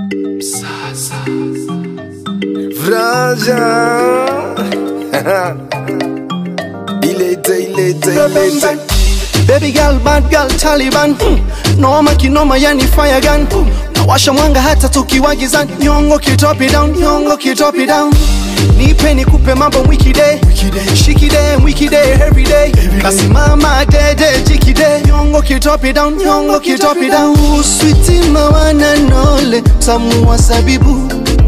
Sasa Vraja Ilete, ilete, ilete Baby girl, bad girl, Taliban mm. Noma kinoma yani fire gun mm. Nawasha mwanga hata tukiwa gizani Nyongo kitopi down, nyongo kitopi down Nipe nikupe mambo mwiki day Shiki day, mwiki day, every day Kasimama dede, jiki day Nyongo kitopi down, nyongo kitopi down Sweetie mawana nole, tamu wa zabibu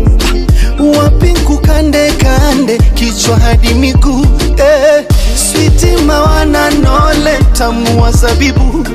wapinku kande kande kichwa hadi miguu eh, switi mawana nole tamu wa zabibu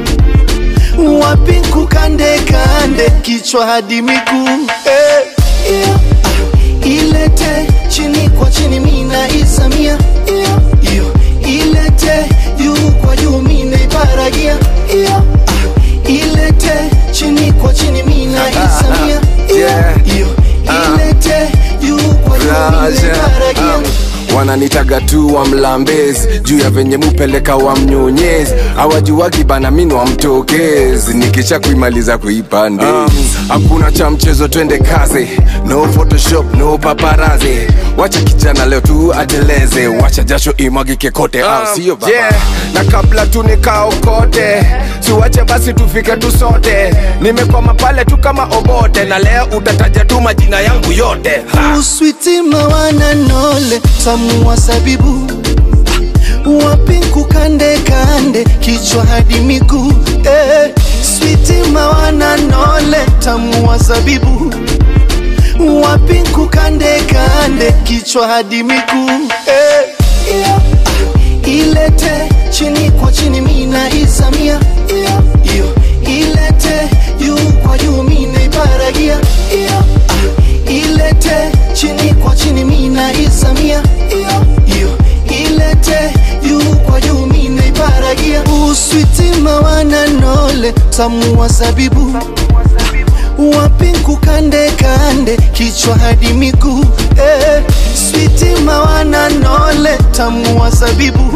wapinku kande kande kichwa hadi miguu eh, yeah, ah, ilete chini kwa chini mina isamia yeah, iyo ilete juu kwa juu mina iparagia yeah, ah, ilete chini kwa chini mina isamia yeah, iyo ilete juu kwa juu mina Vraja iparagia um, wananitaga tu wa mlambezi juu ya venye mupeleka wa mnyonyezi awajuwagi bana mini wa mtokezi nikisha kuimaliza kuipande hakuna cha mchezo twende kazi no photoshop no paparazi wacha kijana leo tu ateleze wacha jasho imwagike kote au sio baba yeah. na kabla tu nikaokote siwache basi tufike tu sote nimekwama pale tu kama obote na leo utataja tu majina yangu yote ha. uswiti mawana nole tamu wa zabibu wapinku kande kande kichwa hadi miguu eh, switi mawana nole tamu wa zabibu wapinku kande kande kichwa hadi miguu eh, yeah, ah, ilete chini kwa chini mina isamia yeah, iyo ilete juu kwa juu mina iparagia yeah, ah, ilete chini kwa chini mina isamia iyo iyo ilete juu kwa juu mina iparagia uswiti mawana nole tamu wa zabibu wapinku kande kande kichwa hadi miguu eh, switi mawana nole tamu wa zabibu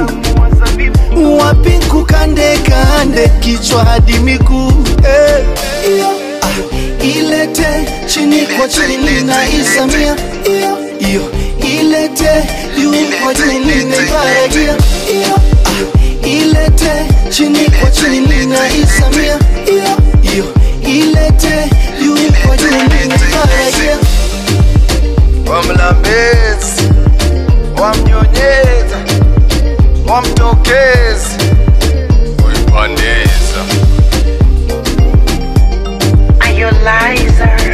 wapinku kande kande kichwa hadi miguu eh, iyo, ah, ilete chini kwa chini mina isamia iyo iyo ilete juu kwa juu mina iparagia iyo ah, ilete chini kwa chini mina isamia iyo iyo ilete juu kwa juu mina iparagia wa mlambezi wa mnyonyeza wa mtokezi kuipandeza Are you liar?